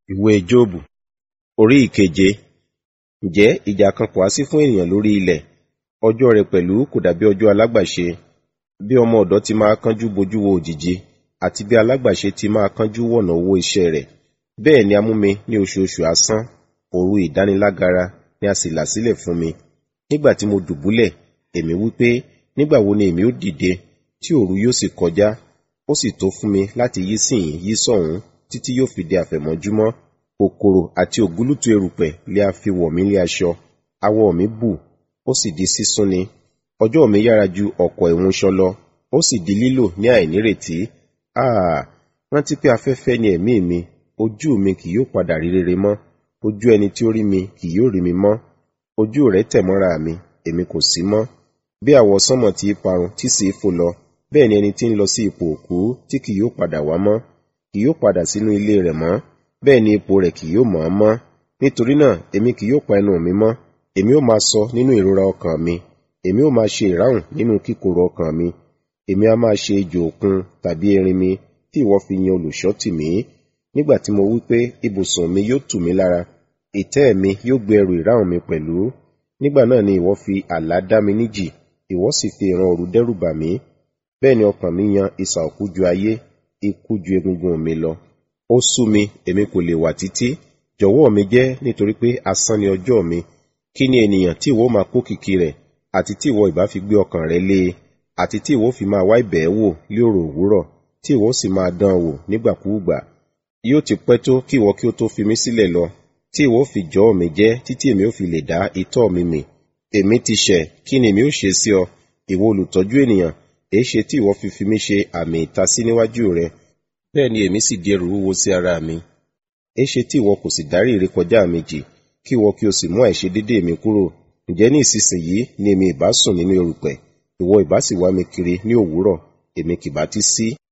Ìwé Jóòbù orí ìkeje. Ǹjẹ́ ìjà kan kò há sí fún ènìyàn lórí ilẹ̀? Ọjọ́ rẹ̀ pẹ̀lú kò dàbí ọjọ́ alágbàṣe. Bí ọmọ ọ̀dọ̀ ti máa kánjú bojú wo òjìji, àti bí alágbàṣe ti máa kánjú wọ̀nà owó iṣẹ́ rẹ̀. Bẹ́ẹ̀ ni a mú mi ní oṣooṣù asán, òru ìdánilágara ni a sì là sílẹ̀ fún mi. Nígbà tí mo dùbúlẹ̀, èmi wí pé, nígbà wo ni èmi ó dìde, tí òru yóò sì kọjá? Ó sì tó fún mi láti yí síhìn yí sọ́hùn títí yóò fi di àfẹ̀mọ́júmọ́. Kòkòrò àti ògúlùtù erùpẹ̀ lé a fi wọ̀ mí lé aṣọ. Awọ mi bù, ó sì di sísún ni. Ọjọ́ mi yára ju ọ̀kọ̀ ìwúnṣọ lọ, ó sì di lílò ní àìnírètí. Áà! Rántí pé afẹ́fẹ́ ni ẹ̀mí mi, ojú mi kì yóò padà rí rere mọ́. Ojú ẹni tí ó rí mi kì yóò rí mi mọ́. Ojú rẹ̀ tẹ̀ mọ́ra mi, èmi kò sí mọ́. Bí àwọsánmọ̀ ti í parun tí sì í fò lọ, bẹ́ẹ̀ ni ẹni tí ń lọ sí ipò òkú tí kì yóò padà wá mọ́, kì yóò padà sínú ilé rẹ̀ mọ́, bẹ́ẹ̀ ni ipò rẹ̀ kì yóò mọ̀ ọ́n mọ́. Nítorí náà, èmi kì yóò pa ẹnu mi mọ́. Èmi ó máa sọ nínú ìrora ọkàn mi. Èmi ó máa ṣe ìráhùn nínú kíkorò ọkàn mi. Èmi a máa ṣe ejò òkun tàbí erin mi tí ìwọ fi yan olùṣọ́ tì mí. Nígbà tí mo wí pé ibùsùn mi yóò tù mí lára, ìtẹ́ mi yóò gbé ẹrù ìráhùn mi pẹ̀lú. Nígbà náà ni ìwọ fi àlá dá mi níjì, ìwọ sì fi ìran òru dẹ́rù bà mí. Bẹ́ẹ̀ ni ọkàn mi yan isà òkú ju ayé, ikú ju egungun mi lọ. Ó sú mi, èmi kò lè wà títí. Jọ̀wọ́ mi jẹ́ nítorí pé asán ni ọjọ́ mi. Kí ni ènìyàn tí ìwọ máa kó kìkì rẹ̀, àti tí ìwọ ìbá fi gbé ọkàn rẹ lé e, àti tí ìwọ fi máa wá ibẹ̀ wò lé òrò òwúrọ̀, tí ìwọ sì máa dán wò nígbàkúùgbà. Yóò ti pẹ́ tó kí ìwọ kí ó tó fi mí sílẹ̀ lọ, tí ìwọ fi jọ́ mi jẹ́ títí èmi ó fi lè dá itọ́ mi mì. Èmi ti ṣẹ̀, kí ni èmi ó ṣe sí ọ? Ìwọ olùtọ́jú ènìyàn, èéṣe tí ìwọ fi fi mí ṣe àmì ìtasí níwájú rẹ? Bẹ́ẹ̀ ni èmi sì di ẹrù wúwo sí ara mi. Èéṣe tí ìwọ kò sì dárí ìrékọjá mi jì, kí ìwọ kí o sì mú àìṣedédé mi kúrò? Ǹjẹ́ ní ìsinsìnyí ni èmi ìbá sùn nínú erùpẹ̀, ìwọ ìbá sì wá mi kiri ní òwúrọ̀, èmi kì bá ti sí.